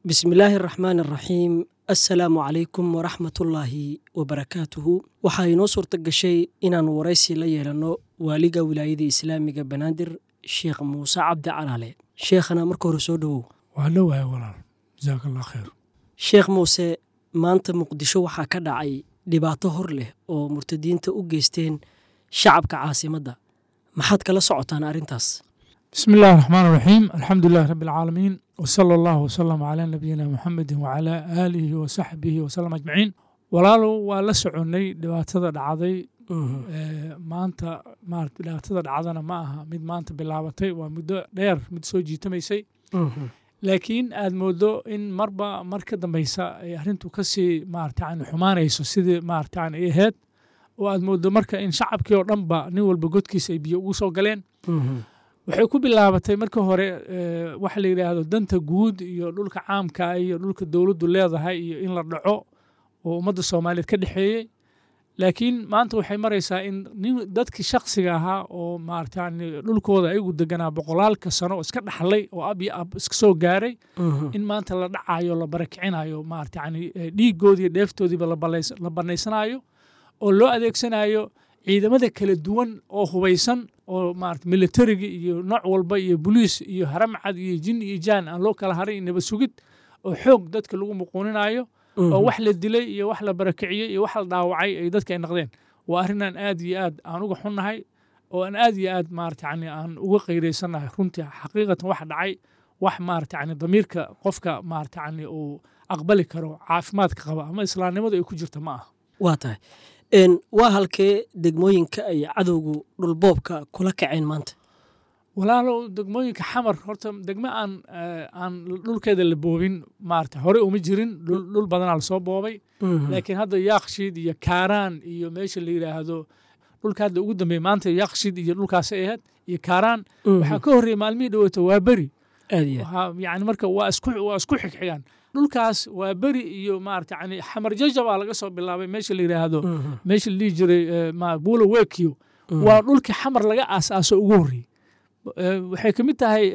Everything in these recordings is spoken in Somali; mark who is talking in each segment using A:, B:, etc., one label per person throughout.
A: bismillaahi araxmaan araxiim assalaamu calaykum waraxmatullaahi wabarakaatuhu waxaa inoo suurta gashay inaan waraysi la yeelanno waaliga wilaayada islaamiga banaadir sheekh muuse cabdi calaale sheekhana marka hore soo dhowow
B: waa dhowahay walaal jasaaka allah khayr
A: sheekh muuse maanta muqdisho waxaa ka dhacay dhibaato hor leh oo murtadiinta u geysteen shacabka caasimadda maxaad kala socotaan arrintaas
B: bismi illahi raxmaan raxiim alxamdu lilahi rabbi alcaalamiin wsala allahu wasalam calaa nabiyina muxamedi wacalaa aalihi wasaxbihi wasalam ajmaciin walaalow waa la soconnay dhibaatada dhacday maanta maarata dhibaatada dhacdana ma aha mid maanta bilaabatay waa muddo dheer mid soo jiitamaysay laakiin aad moodo in marba mar ka dambeysa ay arrintu kasii maarata yani xumaanayso sidii maarata yani ay ahayd oo aad moodo marka in shacabkii oo dhanba nin walba godkiisa ay biyo ugu soo galeen waxay ku bilaabatay marka hore waxa la yidhaahdo danta guud iyo dhulka caamka iyo dhulka dowladdu leedahay iyo in la dhaco oo ummadda soomaaliyeed ka dhexeeyey laakiin maanta waxay maraysaa in nin dadkii shaksiga ahaa oo maarata yani dhulkooda ayagu deganaa boqolaalka sano oo iska dhaxlay oo ab iyo ab iska soo gaaray in maanta la dhacayo la barakicinayo maarata yani dhiigoodiiyo dheeftoodiiba la banaysanayo oo loo adeegsanayo ciidamada kala duwan oo hubaysan oo maarata militariga iyo nooc walba iyo boliis iyo haramcad iyo jin iyo jaan aan loo kala haray nabad sugid oo xoog dadka lagu muquuninayo oo wax la dilay iyo wax la barakiciyey iyo wax la dhaawacay ay dadka ay naqdeen waa arrinaan aad iyo aad aan uga xunnahay oo aan aad iyo aad maarata yani aan uga qayraysannahay runtii xaqiiqatan wax dhacay wax maarata yani damiirka qofka maarata yani uu aqbali karo caafimaadka qaba ama islaamnimadu ay ku jirta ma aha
A: waa tahay waa halkee degmooyinka ay cadowgu dhulboobka kula kaceen maanta
B: walaalow degmooyinka xamar horta degmo aan aan dhulkeeda la boobin maarata hore uma jirin dhul badanaa lasoo boobay laakiin hadda yaakshiid iyo kaaraan iyo meesha la yidhaahdo dhulka hadda ugu dambeeya maanta yaakshiid iyo dhulkaasay ahayd iyo kaaraan waxaa ka horreeyay maalmihii dhaweyta waa beri yani marka waa isku waa isku xigxigaan dhulkaas waa beri iyo maarata yani xamar jajabaa laga soo bilaabay meesha la yidhaahdo meesha la dhihi jiray buulo wekiyo waa dhulkii xamar laga aasaaso ugu horreeyey waxay ka mid tahay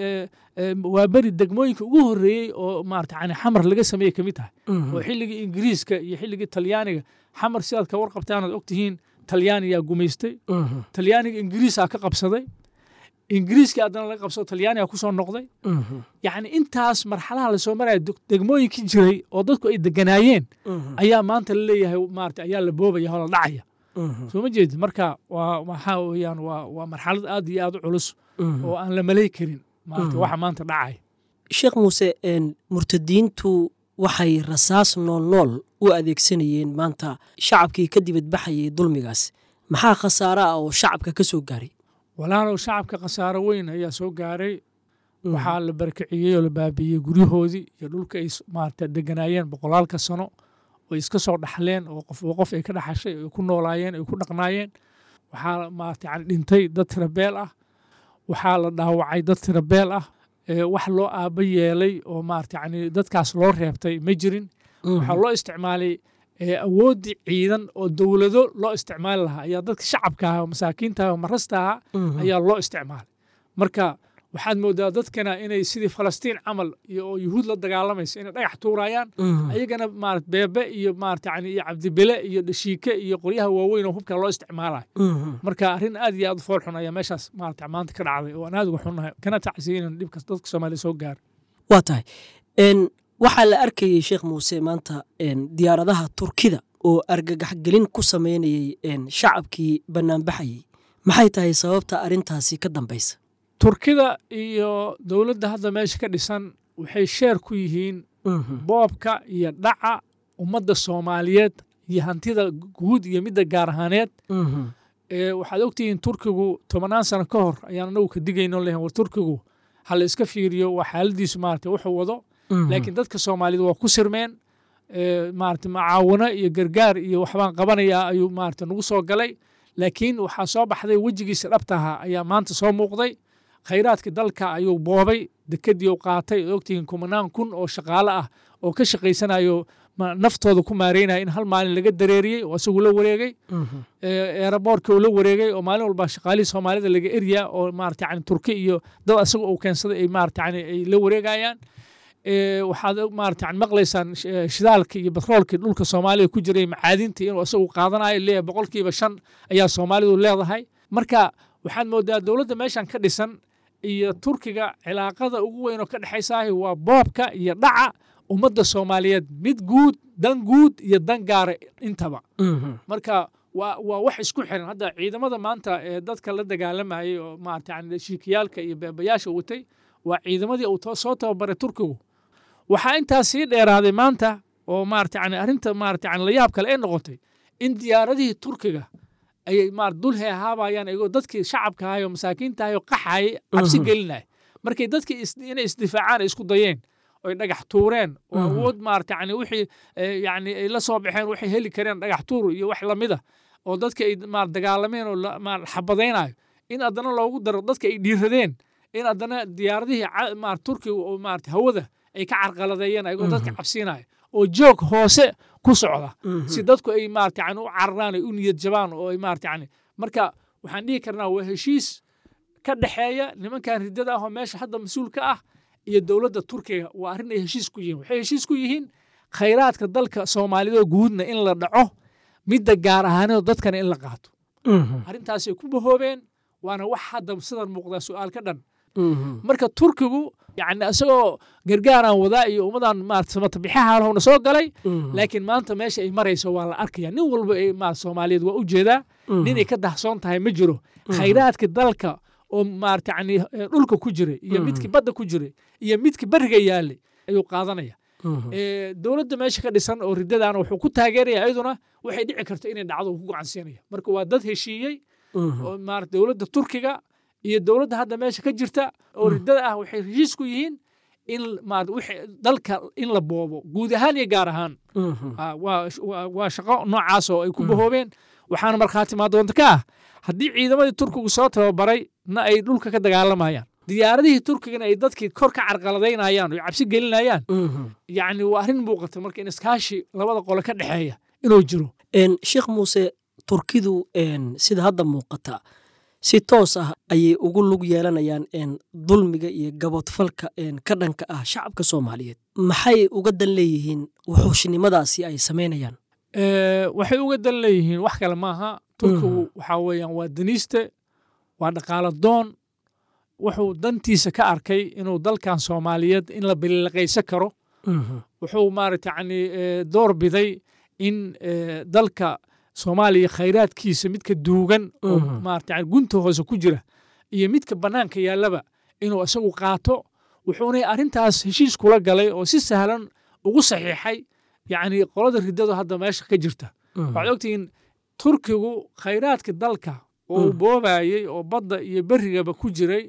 B: waa beri degmooyinka ugu horreeyey oo maarata yani xamar laga sameeyey ka mid tahay oo xilligii ingiriiska iyo xilligii talyaaniga xamar sidaad ka warqabtaan aad ogtihiin talyaaniyaa gumaystay talyaaniga ingiriisaa ka qabsaday ingiriiskii haddana laga qabsado talyaaniga ku soo noqday yacni intaas marxalaha lasoo maraya degmooyinkii jiray oo dadku ay deganaayeen ayaa maanta la leeyahay maarata ayaa la boobaya oo la dhacaya soo ma jeedid marka waa waxaa weeyaan waa waa marxalad aad iyo aad u culus oo aan la malay karin maarata waxa maanta dhacaya
A: sheekh muuse murtadiintu waxay rasaas nool nool u adeegsanayeen maanta shacabkii ka dibadbaxayay dulmigaas maxaa khasaare ah oo shacabka ka soo gaaray
B: walaalow shacabka khasaaro weyn ayaa soo gaaray waxaa la barakiciyey oo la baabiiyey guryahoodii iyo dhulka ay maarata deganaayeen boqolaalka sano oo iska soo dhaxleen oo qof qof ay ka dhaxashay ay ku noolaayeen ay ku dhaqnaayeen waxaa maarata yani dhintay dad tirabeel ah waxaa la dhaawacay dad tirabeel ah wax loo aaba yeelay oo maarata yani dadkaas loo reebtay ma jirin waxaa loo isticmaalay awooddii ciidan oo dowlado loo isticmaali lahaa ayaa dadka shacabka ah oo masaakiinta ah oo marasta ahaa ayaa loo isticmaalay marka waxaad moodaa dadkana inay sidii falastiin camal iyo oo yuhuud la dagaalamaysa inay dhagax tuurayaan ayagana maarata beebe iyo maarata yani iyo cabdibele iyo dhashiike iyo qoryaha waaweyn oo hubka loo isticmaalayo marka arrin aad iyo aad u fool xun ayaa meeshaas maarata maanta ka dhacday oo aan aad uga xunnahay kana tacsiya inaan dhibkas dadka soomaaliya soo gaaro
A: waa tahay waxaa la arkayey sheekh muuse maanta diyaaradaha turkida oo argagaxgelin ku sameynayey shacabkii banaanbaxayey maxay tahay sababta arrintaasi ka dambaysa
B: turkida iyo dowladda hadda meesha ka dhisan waxay sheer ku yihiin boobka iyo dhaca ummadda soomaaliyeed iyo hantida guud iyo midda gaar ahaaneed waxaad ogtihiin turkigu tobannaan sano ka hor ayaan anagu ka digayno lehen war turkigu ha la iska fiiriyo waa xaaladiisu maarata wuxuu wado laakiin dadka soomaaliyeed waa ku sirmeen maarata macaawano iyo gargaar iyo waxbaan qabanayaa ayuu maarata nagu soo galay laakiin waxaa soo baxday wejigiisa dhabtaha ayaa maanta soo muuqday khayraadka dalka ayuu boobay dekedii u qaatay oo ogtihiin kumanaan kun oo shaqaale ah oo ka shaqaysanayo naftooda ku maareynaya in hal maalin laga dareeriyey oo isagu la wareegay eeraboorka uu la wareegay oo maalin walba shaqaalihii soomaalida laga eryaa oo maarata yani turki iyo dad isaga uu keensaday ay maarata yani ay la wareegayaan waxaad maarata yani maqlaysaan shidaalka iyo batroolkii dhulka soomaalida ku jiray macaadinta inuu isagu qaadanayo leeyahay boqolkiiba shan ayaa soomaalidu leedahay marka waxaad moodaa dowladda meeshan ka dhisan iyo turkiga cilaaqada ugu weyn oo ka dhexaysaahi waa boobka iyo dhaca ummadda soomaaliyeed mid guud dan guud iyo dan gaara intaba marka waa waa wax isku xiran hadda ciidamada maanta ee dadka la dagaalamayay oo maarata yani shiikiyaalka iyo beebayaasha watay waa ciidamadii uu soo tababaray turkigu waxaa intaas sii dheeraaday maanta oo maarata yani arrinta maarata yani layaab kale ay noqotay in diyaaradihii turkiga ayay maar dul heehaabayaan iyagoo dadkii shacabka ahay oo masaakiinta ahay oo qaxayay cabsi gelinaya markay dadkii inay isdifaacaan ay isku dayeen oy dhagax tuureen oo awood maarata yani wixii yani ay la soo baxeen waxay heli kareen dhagax tuur iyo wax lamida oo dadka ay maar dagaalameen oo maar xabadaynayo in haddana loogu daro dadka ay dhiiradeen in haddana diyaaradihii maar turkiga oo maarata hawada ay ka carqaladeeyeen ayagoo dadka cabsiinaya oo joog hoose ku socda si dadku ay maarata yani u cararaan ay u niyad jabaan oo ay maarata yani marka waxaan dhihi karnaa waa heshiis ka dhexeeya nimankan riddada ah oo meesha hadda mas-uul ka ah iyo dowladda turkiga waa arrin ay heshiis ku yihiin waxay heshiis ku yihiin khayraadka dalka soomaalidoo guudna in la dhaco midda gaar ahaanoo dadkana in la qaato arrintaasay ku bahoobeen waana wax hadda sidan muuqdaa su'aal ka dhan marka turkigu yani isagoo gargaaraan wadaa iyo ummadan maarata samatabixahaalhowna soo galay laakiin maanta meesha ay marayso waa la arkaya nin walba ay maarata soomaaliyeed waa u jeedaa ninay ka dahsoon tahay ma jiro khayraadka dalka oo maarata yani dhulka ku jiray iyo midkii badda ku jiray iyo midkii beriga yaalay ayuu qaadanaya dowladda meesha ka dhisan oo riddadaana wuxuu ku taageeraya iyaduna waxay dhici karto inay dhacdo ku gacansiinaya marka waa dad heshiiyey oo maarata dowladda turkiga iyo dowladda hadda meesha ka jirta oo riddada ah waxay heshiis ku yihiin in dalka in la boobo guud ahaan iyo gaar ahaan waa shaqo noocaas oo ay ku bahoobeen waxaana markhaati maadoonta ka ah haddii ciidamadii turkigu soo tababaray na ay dhulka ka dagaalamayaan diyaaradihii turkigana ay dadkii kor ka carqaladaynayaan oo cabsi gelinayaan yacni waa arrin muuqata marka in iskaashi labada qole ka dhexeeya inuu jiro
A: sheekh muuse turkidu sida hadda muuqata si toos ah ayay ugu lug yeelanayaan dulmiga iyo gabodfalka ka dhanka ah shacabka soomaaliyeed maxay uga dan leeyihiin wuxuushnimadaasi ay samaynayaan
B: waxay uga dan leeyihiin wax kale maaha turkigu waxaa weeyaan waa daniiste waa dhaqaalo doon wuxuu dantiisa ka arkay inuu dalkan soomaaliyeed in la biliqaysan karo wuxuu maarata yani door biday in dalka soomaaliya khayraadkiisa midka duugan oo maarata yani gunta hoose ku jira iyo midka bannaanka yaallaba inuu isagu qaato wuxuuna arrintaas heshiis kula galay oo si sahlan ugu saxiixay yacni qolada riddadu hadda meesha ka jirta waxaad ogtihiin turkigu khayraadka dalka oo boobayey oo badda iyo berrigaba ku jiray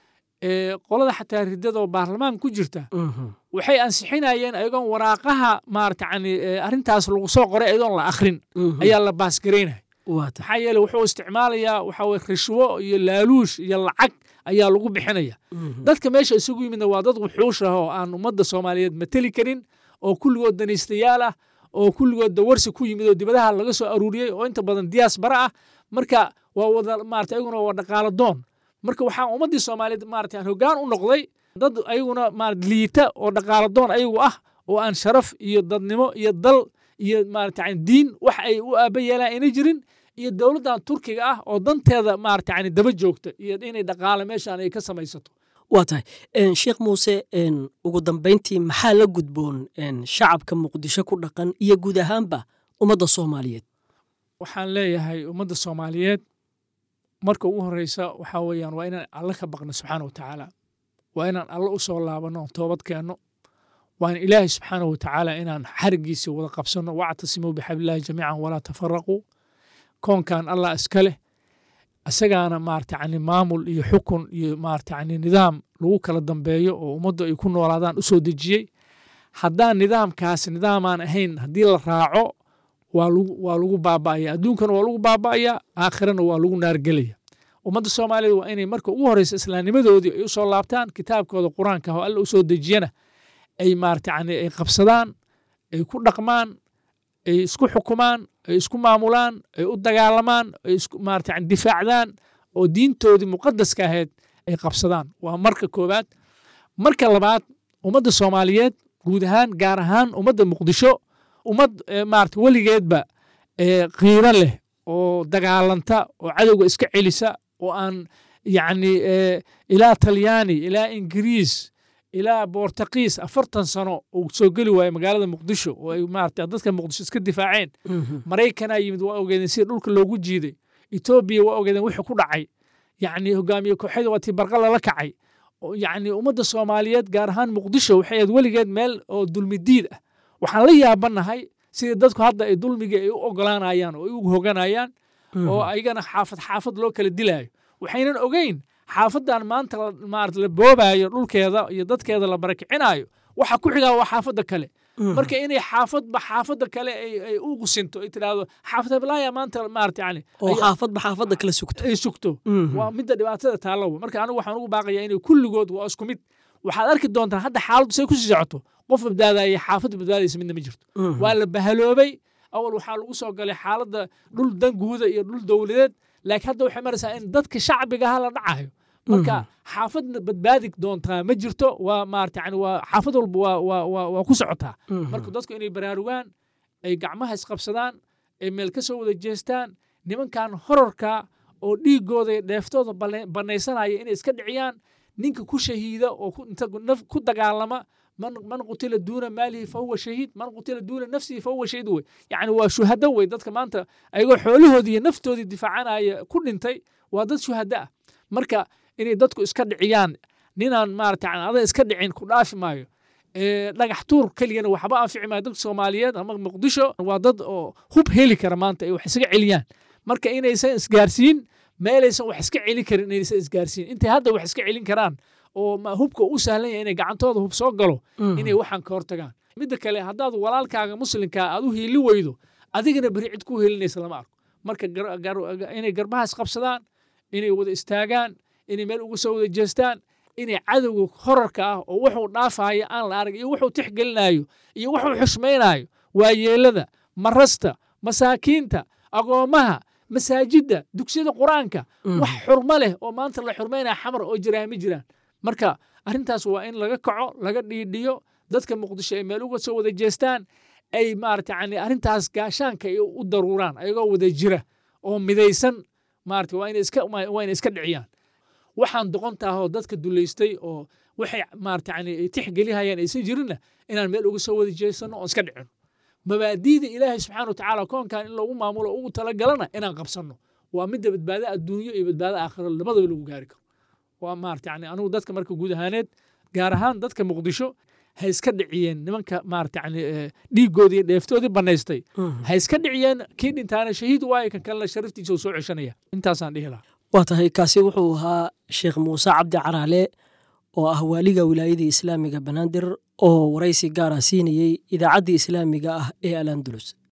B: qolada xataa riddada oo baarlamaan ku jirta waxay ansixinayeen ayagoon waraaqaha maarata yani arrintaas lagu soo qoray ayadoon la akhrin ayaa la baasgaraynaya maxaa yeele wuxuu isticmaalayaa waxa weye rishwo iyo laaluush iyo lacag ayaa lagu bixinaya dadka meesha isugu yimidna waa dad wuxuush ah oo aan ummadda soomaaliyeed mateli karin oo kulligood danaystayaal ah oo kulligood dawarsi ku yimid oo dibadaha laga soo aruuriyey oo inta badan diyaas bara ah marka waa wada maarata ayaguna waa dhaqaalo doon marka waxaa ummaddii soomaaliyeed maarata hoggaan u noqday dad ayaguna maarata liita oo dhaqaalo doon ayagu ah oo aan sharaf iyo dadnimo iyo dal iyo maarata yani diin wax ay u aaba yeelaan ayna jirin iyo dowladdan turkiga ah oo danteeda maarata yani daba joogta iyo inay dhaqaale meeshaan ay ka samaysato
A: waa tahay sheekh muuse ugu dambayntii maxaa la gudboon shacabka muqdisho ku dhaqan iyo guud ahaanba ummadda soomaaliyeed
B: waxaan leeyahay ummadda soomaaliyeed marka ugu horeysa waxaa weeyaan waa inaan alle ka baqno subxaana watacaala waa inaan alle u soo laabanno toobad keenno waa in ilaahay subxaana watacaala inaan xarigiisa wada qabsanno wactasimuu bixablillahi jamiican walaa tafaraquu koonkan allah iska leh isagaana maarata yani maamul iyo xukun iyo maarata yani nidaam lagu kala dambeeyo oo ummaddu ay ku noolaadaan u soo dejiyey haddaan nidaamkaas nidaamaan ahayn haddii la raaco waa lagu baaba'aya adduunkana waa lagu baaba'aya aakhirana waa lagu naargelaya ummadda soomaaliyeed waa inay marka ugu horeysa islaamnimadoodii ay u soo laabtaan kitaabkooda qur-aanka oo alla u soo dejiyana ay maarata yani ay qabsadaan ay ku dhaqmaan ay isku xukumaan ay isku maamulaan ay u dagaalamaan ay maarata yani difaacdaan oo diintoodii muqadaska ahayd ay qabsadaan waa marka koowaad marka labaad ummadda soomaaliyeed guud ahaan gaar ahaan ummadda muqdisho ummad maarata weligeedba qiiro leh oo dagaalanta oo cadowga iska celisa oo aan yacni ilaa talyaani ilaa ingiriis ilaa bortakiis afartan sano uu soo geli waayo magaalada muqdisho oo ay maarata dadka muqdisho iska difaaceen maraykanaa yimid waa ogeedeen sida dhulka loogu jiiday etoobiya waa ogeedeen wixii ku dhacay yacni hogaamiye kooxyada waa tii barqa lala kacay yacni ummadda soomaaliyeed gaar ahaan muqdisho waxay ahayd weligeed meel oo dulmidiid ah waxaan la yaabanahay sida dadku hadda ay dulmiga ay u ogolaanayaan oo ay u hoganayaan oo ayagana xaafad xaafad loo kala dilaayo waxaynan ogeyn xaafadan maanta maarata la boobaayo dhulkeeda iyo dadkeeda la barakicinayo waxa ku xigaa waa xaafadda kale marka inay xaafadba xaafadda kale ay u gusinto ay tidhaahdo xaafad heblaaya maanta maarata yani
A: oo xaafadba xaafadda kale sugto
B: ay sugto waa midda dhibaatada taalowa marka anigu waxaan ugu baaqayaa inay kulligood waa isku mid waxaad arki doontaa hadda xaaladdu say kusii socoto qof badbaadaya xaafad badbaadaysa midna ma jirto waa la bahaloobay awal waxaa lagu soo galay xaaladda dhul danguuda iyo dhul dowladeed laakiin hadda waxay maraysaa in dadka shacbigaha la dhacayo marka xaafadna badbaadi doontaa ma jirto waa maarata yani waa xaafad walba waa waa waa waa ku socotaa marka dadku inay baraarugaan ay gacmaha isqabsadaan ay meel ka soo wada jeestaan nimankan horarka oo dhiigooda dheeftooda banaysanaya inay iska dhiciyaan ninka ku shahiida oo ku dagaalama man qutila duuna maalihi fahuwa shahiid man qutila duuna nafsihi fahuwa shahiid wey yacni waa shuhado wey dadka maanta ayagoo xoolahoodii iyo naftoodii difaacanaya ku dhintay waa dad shuhado ah marka inay dadku iska dhiciyaan ninaan maarata ada iska dhicin ku dhaafi maayo dhagax tuur keligana waxba anfici maayo dadka soomaaliyeed ama muqdisho waa dad oo hub heli kara maanta ay wax isaga celiyaan marka inaysan isgaarsiin meelaysan wax iska celin karin inaysan isgaarsiin intay hadda wax iska celin karaan oo hubka u sahlan yahay inay gacantooda hub soo galo inay waxaan ka hortagaan midda kale haddaad walaalkaaga muslimkaa aad u hiili weydo adigana beri cid ku helinaysa lama arko marka inay garbaha isqabsadaan inay wada istaagaan inay meel uga soo wada jeestaan inay cadowga horarka ah oo wuxuu dhaafaayo aan la arag iyo wuxuu tixgelinayo iyo wuxuu xushmaynayo waayeelada marasta masaakiinta agoommaha masaajidda dugsiyada qur-aanka wax xurmo leh oo maanta la xurmaynaya xamar oo jiraan ma jiraan marka arrintaas waa in laga kaco laga dhiidhiyo dadka muqdisho ay meel uga soo wada jeestaan ay maarata yani arrintaas gaashaanka ay u daruuraan ayagoo wada jira oo midaysan maarata waa inay iska waa inay iska dhiciyaan waxaan doqontaahoo dadka dulaystay oo waxay maarata yani ay tixgelihayaan aysan jirinna inaan meel uga soo wada jeesano oon iska dhicino mabaadiida ilaahay subxaana wa tacaala koonkan in lagu maamulo ugu talagalana inaan qabsanno waa midda badbaado adduunyo iyo badbaado aakhiro labadaba lagu gaari karo waa maarata yani anigu dadka marka guud ahaaneed gaar ahaan dadka muqdisho ha iska dhiciyeen nimanka maarata yani dhiigoodii iyo dheeftoodii banaystay ha iska dhiciyeen kii dhintaana shahiid waayo kan kalena sharaftiisa uu soo ceshanaya intaasaan dhihi lahaa
A: waa tahay kaasi wuxuu ahaa sheekh muuse cabdi caraale oo ah waaliga wilaayadii islaamiga banaadir oo waraysi gaara siinayey idaacaddii islaamiga ah ee al andalus